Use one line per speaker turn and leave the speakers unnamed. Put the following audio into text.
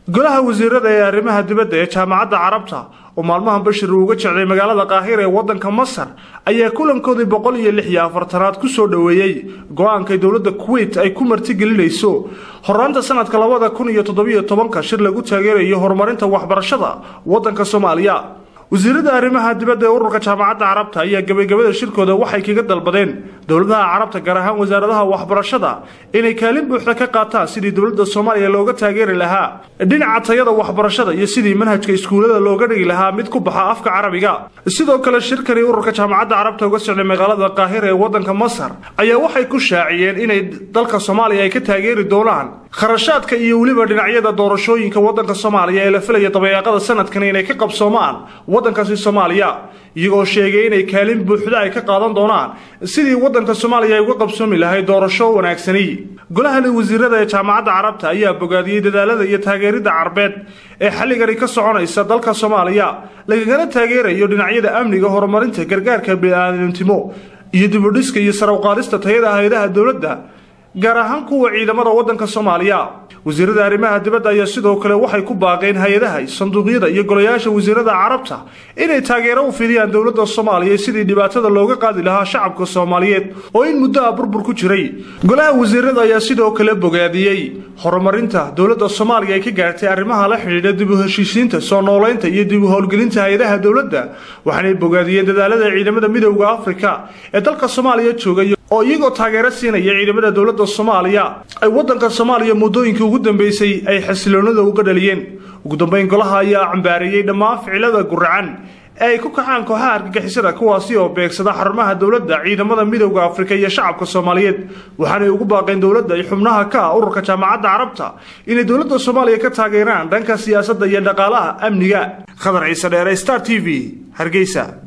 golaha wasiirada ee arrimaha dibadda ee jaamacadda carabta oo maalmahan bashir uu uga jecday magaalada kaahira ee waddanka masar ayaa kulankoodii boqol iyo lix iyo afartanaad ku soo dhoweeyey go-aankay dowladda kuwait ay ku martigelinayso horaanta sanadka labada kun iyo toddobiyo tobanka shir lagu taageerayo horumarinta waxbarashada waddanka soomaaliya wasiirada arrimaha dibadda ee ururka jaamacadda carabta ayaa gabagabada shirkooda waxay kaga dalbadeen dowladaha carabta gaar ahaan wasaaradaha waxbarashada inay kaalin buuxda ka qaataan sidii dowladda soomaaliya looga taageeri lahaa dhinaca tayada waxbarashada iyo sidii manhajka iskuullada looga dhigi lahaa mid ku baxa afka carabiga sidoo kale shirkani ururka jaamacadda carabta uga socday magaalada kaahira ee waddanka masar ayaa waxay ku shaaciyeen inay dalka soomaaliya ay ka taageeri doonaan kharashaadka iyo weliba dhinacyada doorashooyinka waddanka soomaaliya ee la filaya dabayaaqada sanadkan inay ka qabsoomaan waddankaasi soomaaliya iyagoo sheegay inay kaalin buuxda ay ka qaadan doonaan sidii waddanka soomaaliya ay uga qabsoomi lahayd doorasho wanaagsani golahani wasiirada ee jaamacadda carabta ayaa bogaadiyey dadaalada iyo taageeridda carbeed ee xilligani ka soconaysa dalka soomaaliya lagagana taageerayo dhinacyada amniga horumarinta gargaarka bini'aadamtimo iyo dibudhiska iyo sarawqaadista tayada hay-adaha dowladda gaar ahaan kuwa ciidamada waddanka soomaaliya wasiirada arrimaha dibadda ayaa sidoo kale waxay ku baaqeen hay-adaha sanduuqyada iyo golayaasha wasiirada carabta inay taageero u fidiyaan dowladda soomaaliya sidii dhibaatada looga qaadi lahaa shacabka soomaaliyeed oo in muddo ah burbur ku jiray golaha wasiirada ayaa sidoo kale bogaadiyey horumarinta dowladda soomaaliya ay ka gaartay arrimaha la xidhiidha dib u heshiisiinta soo noolaynta iyo dib u howlgelinta hay-adaha dowladda waxaanay bogaadiyeen dadaalada ciidamada midowda afrika ee dalka soomaaliya joogay oo iyagoo taageero siinaya ciidamada dowladda soomaaliya ay waddanka soomaaliya muddooyinkii ugu dambeysay ay xasiloonada uga dhaliyeen ugu dambeyn golaha ayaa cambaareeyey dhammaan ficilada guracan ee ay ku kacaan kooxaha argagixisada kuwaasi oo beegsada xarumaha dowladda ciidamada midowda afrika iyo shacabka soomaaliyeed waxaanay ugu baaqeen dowladda iyo xubnaha ka ah ururka jaamacadda carabta inay dowladda soomaaliya ka taageeraan dhanka siyaasadda iyo dhaqaalaha amniga khadar ciise dheere star t v hargeysa